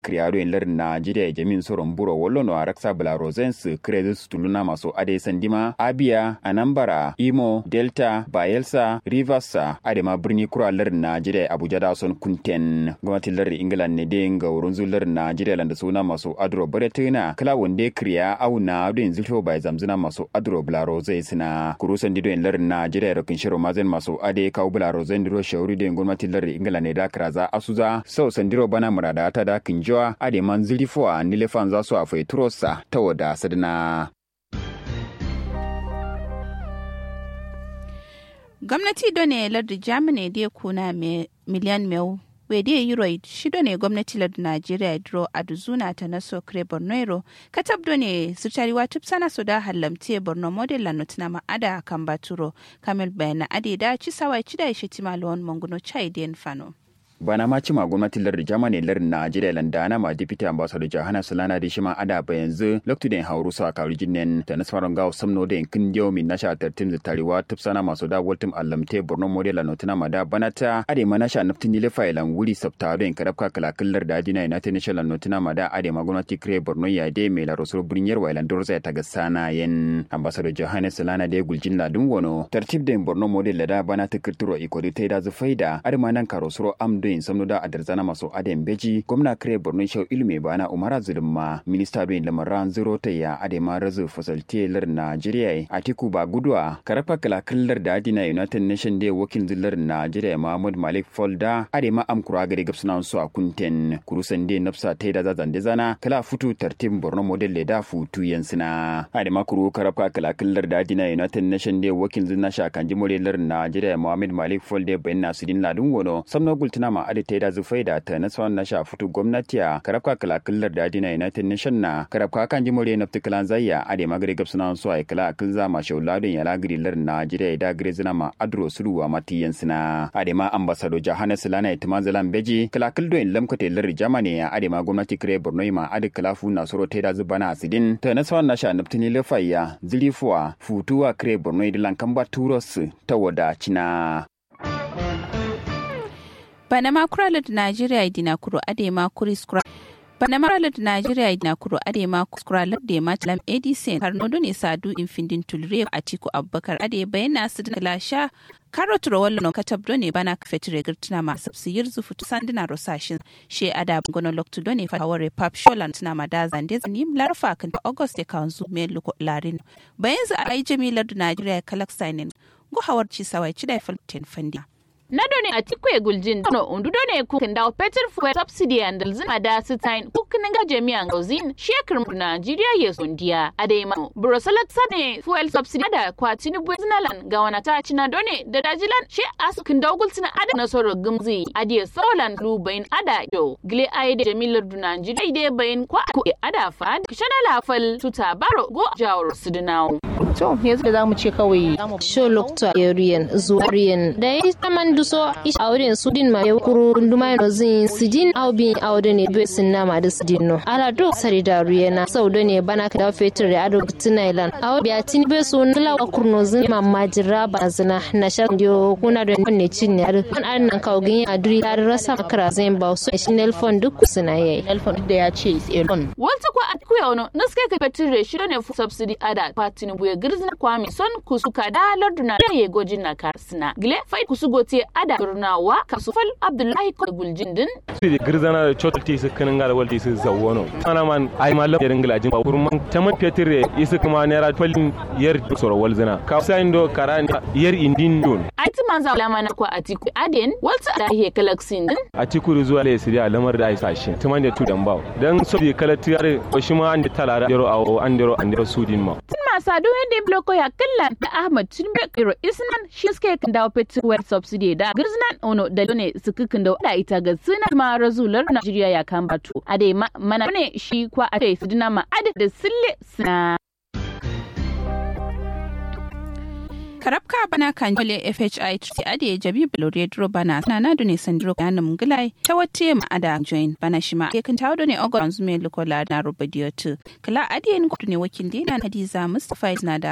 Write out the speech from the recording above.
kriyado en lar Nigeria e jamin soron buro wollo no araksa Belarusens krezus tuluna maso ade sandima Abia Anambra Imo Delta Bayelsa Rivers ade ma birni kura lar Nigeria Abuja da son kunten gwamnatin lar England ne den ga wurin zular Nigeria landa suna maso adro baretina kala wonde kriya au na do en zilto bai zamzuna maso adro Belarus na kurusan dido en lar Nigeria rokin shiro mazen maso ade kaw Belarus ndiro shauri den gwamnatin lar England ne da kraza asuza sau sandiro bana murada ta da kinjoa ade man zilifo a nilefan za su a feturosa ta wada sadina gwamnati done lardi germany da kuna miliyan meu wede euro shido ne gwamnati lardi nigeria dro aduzuna ta naso kre bornoero katab done su tariwa tupsana so da hallamte borno model la notina ma ada kan baturo kamil bayana ade da ci sawai ci da shi timalon manguno chai den fano bana ma cima gwamnatin lardin germany lardin najeriya landana ma deputy ambassador jahana sulana da shima ada ba yanzu loktu den hauru sa kawri jinnen da nasaran gawo samno da kin dio min nasha tartim da tariwa tupsana masu da waltum allamte borno model la notina ma da banata ade ma nasha naftin ile failan wuri sabta da in karabka kalakillar da dina united national notina ma da ade ma gwamnati kre borno ya de mai la rasul brinyar wailan dorza ta ga sana yen ambassador jahana sulana da guljin ladun wono tartib da borno model la da bana ta kirturo ikodi ta da zufaida ade ma nan karosuro amdo in samno da adarzana maso adem beji gwamna kare borno shau ilmi bana umara zulumma minista don lamaran zero ta ya adema razu fasalte lar najeriya atiku ba gudwa karafa kalakallar da adina united nation day wakil zillar najeriya mahmud malik folda adema amkura gari gabsuna su a kunten kurusan de nafsa ta da zazan zana kala futu tartib borno model le da futu yansina adema kuru karafa kalakallar da adina united nation day wakil zilna shakanji modelar najeriya mahmud malik folda bayan nasudin ladun wono samno gultuna ma adi ta da zufai da ta nasarar na shafutu gwamnati a karabka kalakillar da adina united nation na karabka kan ji murya nafti kalan zayya ade magare gab suna so ai kala akil zama shauladin ya lagiri lar najeriya da gare zina ma adro suluwa matiyan sina ade ma ambasado jahana silana ya tuma zalan beji kalakil do in lamkate lar jamani ya ade ma gwamnati kire borno ma ade kalafu na soro ta da zubana asidin ta nasarar na sha naftini lafayya zilifuwa futuwa kire borno da lankan ba turos ta wada cina bana makuralar Najeriya dina kuro ade ma kuri skura bana makuralar Najeriya dina kuro ade ma skuralar da ma talam edison har nodo ne sadu infindin tulre a tiku abubakar ade bayyana su da lasha karot rawallo no katab ne bana kafetire girtuna ma sabsiyir zufu sandina rosashin she ada gono loktu done fa haware pap sholan tuna ma da zande zanim larfa kan august e kanzu me luko larin bayan za a yi jamilar da Najeriya kalak sainin go hawarci sawai ci da falten fandiya nadone a tikwe guljin no undudone ku kinda peter fuel subsidy and zima da sitain ku kininga jami'an gozin shekar Najeriya ya sondiya adema brosalat sane fuel subsidy da kwatini buznalan ga wana ta cina done da dajilan she askin dogultina ada na soro gumzi adiye solan lubain ada yo gle aide jamilar du Najeriya ide bayin kwa ku ada fad kishana lafal tuta baro go jawar sudinawo to yanzu da zamu ce kawai show lokta yoriyan zuwariyan da ya taman duso ish auren sudin ma ya kuru nduma no zin sidin au bin auren ne be sin nama da sidin no ala do sari da ruyena sau da ne bana ka fetur da ado tinailan au biya tin be so nila wa kurno zin mamma jira ba zina na sha dio kuna da ne cin ne an an nan kawo gin aduri da rasa makara zin ba so shi nelfon duk suna yayi nelfon da ya ce is elon walta ko at kuya ono naske ka fetur da shi ne fu subsidy ada patini buye girzna kwami son kusuka da larduna da ye gojin na karsina gile fai kusugote ada turnawa kasufal abdullahi ko guljindin sidi girzana da chotti su kanin ga walti su zawono ana man ai mallam yarin gilajin ba kurman taman petire isu kuma naira twalin yar soro walzina ka sain do karan yar indin don aiti manza lama na kwa atiku aden walta da he kalaksin din atiku zuwa le sidi lamar da ai sashi taman da tu dan bawo dan so di kala tiyare ko shi ma an da talara yaro awo an dero an dero sudin ma masu ado yadda bloko ya kalla da ahmad tinubu kiro isnan shi suke kan dawo petrol subsidy da girznan ono da ne suka kan da da ita ga suna ma razular najeriya ya kan batu ade mana ne shi kwa a kai sidina ma ade da sille suna karabka bana kan jole fhi ti ade jabi blore dro bana na na dune sandro kana mungulai ta wate ma ada join bana shima ke kan tawo ne ogon zume lukola na rubadiyo tu kala ade ni kudu ne wakil dina hadiza mustafa na da